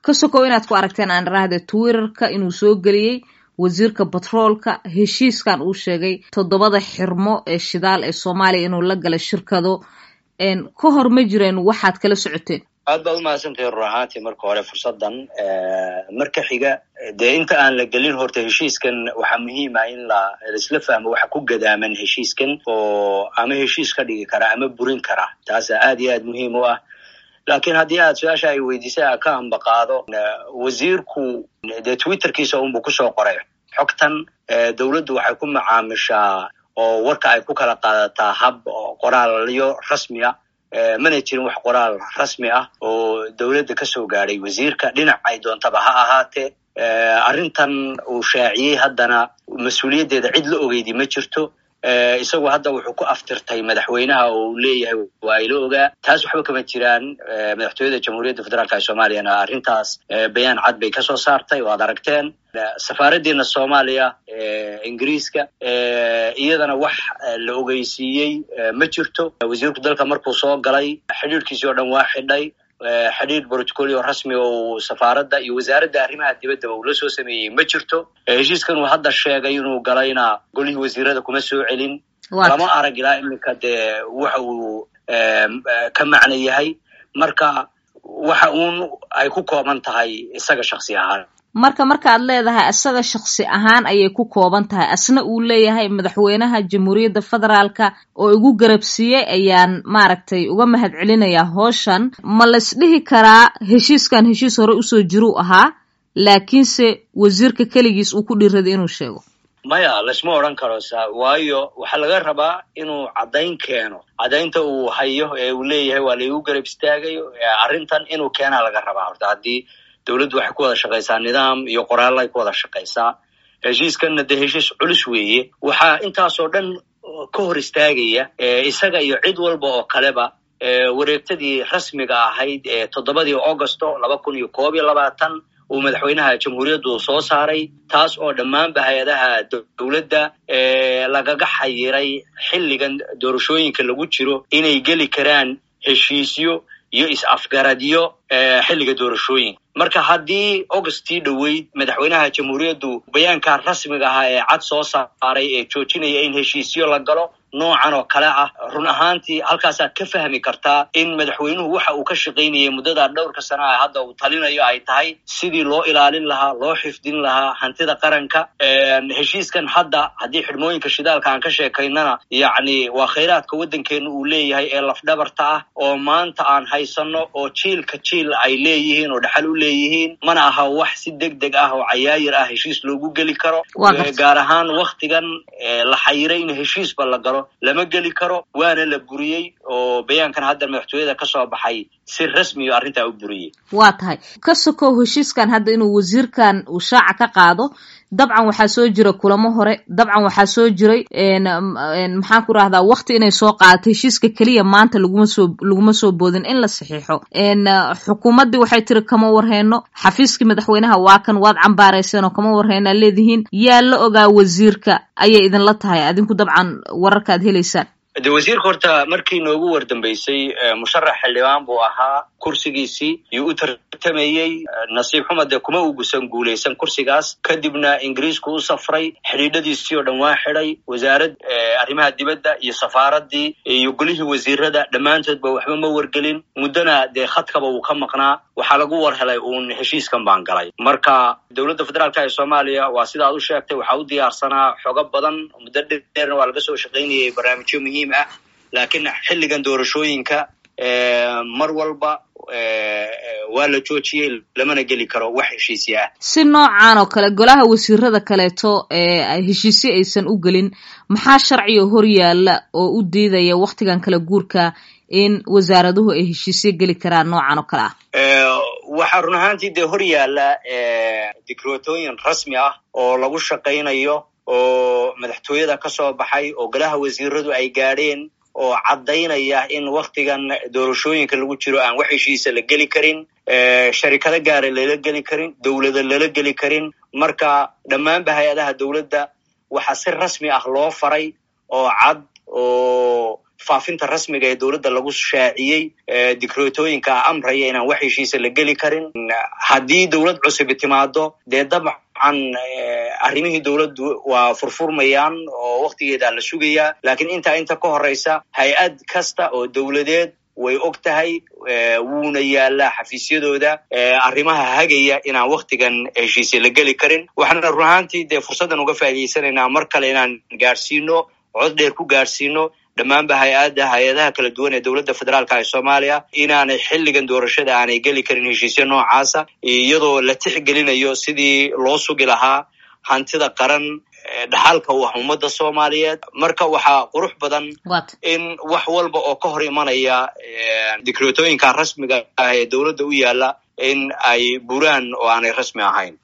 ka sokow inaad ku aragteen aan iraahde twitterka inuu soo geliyey wasiirka batroolka heshiiskan uu sheegay toddobada xirmo ee shidaal ee soomaaliya inuu la galay shirkado ka hor ma jireen waxaad kala socoteen aad baad umahadsantahay rur ahaantii marka hore fursaddan marka xiga dee inta aan la gelin horta heshiiskan waxaa muhiim ah in la laisla fahmo waxa ku gadaaman heshiiskan oo ama heshiis ka dhigi kara ama burin kara taasa aad iyo aad muhiim u ah laakiin haddii aad su-aasha ay weydiisay a ka ambaqaado wasiirku dee twitterkiisa unbuu kusoo qoray xogtan dowladdu waxay ku macaamishaa oo warka ay ku kala qaadataa hab qoraalyo rasmi ah mana jirin wax qoraal rasmi ah oo dowladda kasoo gaadhay wasiirka dhinac ay doontaba ha ahaatee arrintan uu shaaciyey haddana mas-uuliyaddeeda cid la ogeydi ma jirto isagu hadda wuxuu ku aftirtay madaxweynaha oo uu leeyahay waa ila ogaa taas waxba kama jiraan madaxtooyada jamhuuriyadda federaalka ee soomaaliyana arrintaas bayaan cad bay kasoo saartay oo ad aragteen safaaraddeena soomaaliya ingiriiska iyadana wax la ogeysiiyey ma jirto wasiirku dalka markuu soo galay xidhiirkiisii oo dhan waa xidhay xidhiir brotocolio rasmi oo safaaradda iyo wasaaradda arrimaha dibaddaba uu la soo sameeyey ma jirto heshiiskan uu hadda sheegay inuu galayna golihii wasiirada kuma soo celin lama arag ilaa iminka dee waxa uu ka macno yahay marka waxa uun ay ku kooban tahay isaga shaksi ahaan marka markaad leedahay isaga shaksi ahaan ayay ku kooban tahay asna uu leeyahay madaxweynaha jamhuuriyadda federaalka oo igu garabsiiyey ayaan maaragtay uga mahad celinayaa hooshan ma lays dhihi karaa heshiiskan heshiis hore usoo jiruu ahaa laakiinse wasiirka keligiis uu ku dhiraday inuu sheego maya laysma odran karo sa waayo waxaa laga rabaa inuu caddayn keeno caddaynta uu hayo ee uu leeyahay waa laigu garab istaagay arrintan inuu keenaa laga rabaa horta haddii dowladdu waxay ku wada shaqaysaa nidaam iyo qoraalay ku wada shaqaysaa heshiiskanna dee heshiis culus weeye waxaa intaasoo dhan ka hor istaagaya isaga iyo cid walba oo kaleba wareegtadii rasmiga ahayd ee toddobadii augosto laba kun iyo koob iyo labaatan uu madaxweynaha jamhuuriyaddu soo saaray taas oo dhammaanba hay-adaha dowladda lagaga xayiray xilligan doorashooyinka lagu jiro inay geli karaan heshiisyo iyo is-afgaradyo xilliga doorashooyinka marka haddii augustii dhoweyd madaxweynaha jamhuuriyaddu bayaanka rasmiga ahaa ee cad soo saaray ee joojinaya in heshiisyo la galo noocan oo kale ah run ahaantii halkaasaad ka fahmi kartaa in madaxweynuhu waxa uu ka shaqaynayay muddadaa dhowrka sana a hadda uu talinayo ay tahay sidii loo ilaalin lahaa loo xifdin lahaa hantida qaranka heshiiskan hadda haddii xidhmooyinka shidaalka aan ka sheekaynana yacni waa khayraadka waddankeena uu leeyahay ee lafdhabarta ah oo maanta aan haysanno oo jiilka jiil ay leeyihiin oo dhexal u leeyihiin mana aha wax si deg deg ah oo cayaayir ah heshiis loogu geli karo gaar ahaan waktigan la xayiray in heshiisba la galo lama geli karo waana la buriyey oo bayaankan hadda madaxtooyada ka soo baxay si rasmiyo arrintaa u buriyey waa tahay ka sokow heshiiskan hadda inuu wasiirkan uu shaaca ka qaado dabcan waxaa soo jira kulamo hore dabcan waxaa soo jiray maxaan ku rahdaa wakti inay soo qaadato heshiiska keliya maanta laguma soo laguma soo boodin in la saxiixo xukuumaddii waxay tiri kama warheyno xafiiskii madaxweynaha waa kan waad cambaarayseen oo kama warheynaa leedihiin yaa la ogaa wasiirka ayay idinla tahay adinku dabcan wararka ad helaysaan de wasiirka horta markii noogu wardambeysay musharax xildhibaan buu ahaa kursigiisii yuu u tartamayey nasiib xuma dee kuma ugusan guulaysan kursigaas kadibna ingiriisku u safray xidhiidhadiisii oo dhan waa xidhay wasaarad arrimaha dibadda iyo safaaraddii iyo golihii wasiirada dhammaantoodba waxba ma wargelin muddona dee khadkaba wuu ka maqnaa waxaa lagu war helay uun heshiiskan baan galay marka dowladda federaalka ee soomaaliya waa sidaad u sheegtay waxaa u diyaarsanaa xogo badan muddo dheerna waa laga soo shaqaynayay barnaamijyo muhiim ah laakiin xilligan doorashooyinka mar walba waa la joojiyey lamana geli karo wax heshiisya ah si noocan oo kale golaha wasiirada kaleeto ee heshiisyo aysan u gelin maxaa sharciga hor yaalla oo u diidaya waktigan kala guurka in wasaaraduhu ay heshiisyo geli karaan noocan oo kale ah waxaa run ahaantii dee hor yaalla dikrotooyin rasmi ah oo lagu shaqaynayo oo madaxtooyada ka soo baxay oo golaha wasiiradu ay gaadheen oo caddaynaya in waktigan doorashooyinka lagu jiro aan wax heshiisa la geli karin sharikado gaara lala geli karin dowlada lala geli karin marka dhammaanba hay-adaha dowladda waxaa si rasmi ah loo faray oo cad oo faafinta rasmiga ee dowladda lagu shaaciyey dikreetooyinka amraya inaan wax heshiisa la geli karin haddii dowlad cusubi timaado dee dabcan arrimihii dowladdu waa furfurmayaan oo waktigeeda la sugayaa laakiin intaa inta ka horeysa hay-ad kasta oo dowladeed way og tahay wuuna yaalaa xafiisyadooda arrimaha hagaya inaan waktigan heshiise la geli karin waxaana run ahaantii dee fursaddan uga faa'idaysanaynaa mar kale inaan gaadhsiino cod dheer ku gaadhsiino dhammaanba hay-adda hay-adaha kala duwan ee dowladda federaalka ee soomaaliya inaanay xilligan doorashada aanay geli karin heshiisyo noocaasa iyadoo la tixgelinayo sidii loo sugi lahaa hantida qaran dhaxalka u ah ummadda soomaaliyeed marka waxaa qurux badan in wax walba oo ka hor imanaya dikreetooyinka rasmiga ah ee dowladda u yaala in ay buraan oo aanay rasmi ahayn